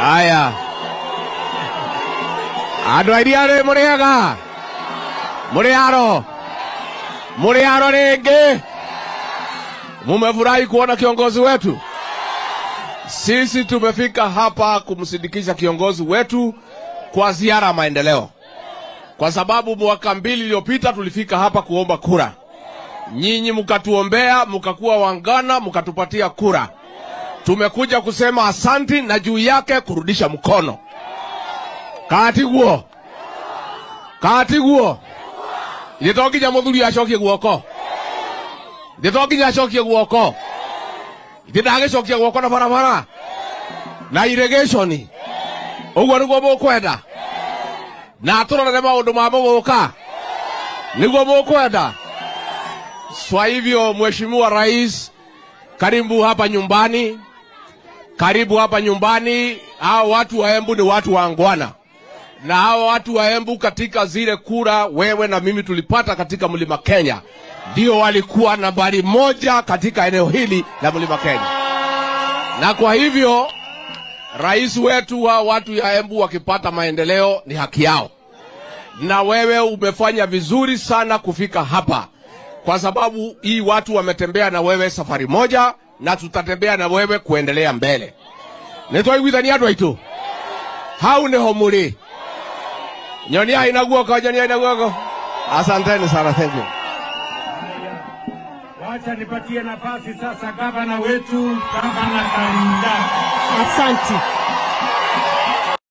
Aya. Andå airia rä må rä ega må rä aro må rä aro rä ngä mumefurahi kuona kiongozi wetu sisi tumefika hapa kumsindikisha kiongozi wetu kwa ziara ya maendeleo kwa sababu mwaka mbili iliyopita tulifika hapa kuomba kura nyinyi mkatuombea mkakuwa wangana mkatupatia kura tumekuja kusema asanti na juu yake kurudisha mkono katiguo katiguo ithe to nginya muthuri acokie guoko ithe to nginya acokie guoko ithe ndagicokia guoko na barabara na irrigation uguo niguo mukwenda na turorere maundu ma muguka niguo mukwenda kwa hivyo mheshimiwa rais karibu hapa nyumbani karibu hapa nyumbani hao watu wa embu ni watu waangwana na hao watu wa embu katika zile kura wewe na mimi tulipata katika mlima kenya ndio walikuwa nambari moja katika eneo hili la mlima kenya na kwa hivyo rais wetu wa watu ya embu wakipata maendeleo ni haki yao na wewe umefanya vizuri sana kufika hapa kwa sababu hii watu wametembea na wewe safari moja na tutatembea na wewe kuendelea mbele nitwaiguithania andå aitå hau nä ho må rä nyoniai na guoko nyoniai na guoko asanteni sana thank you Wacha nipatie nafasi sasa gavana wetu, gavana Kalinda. Asante.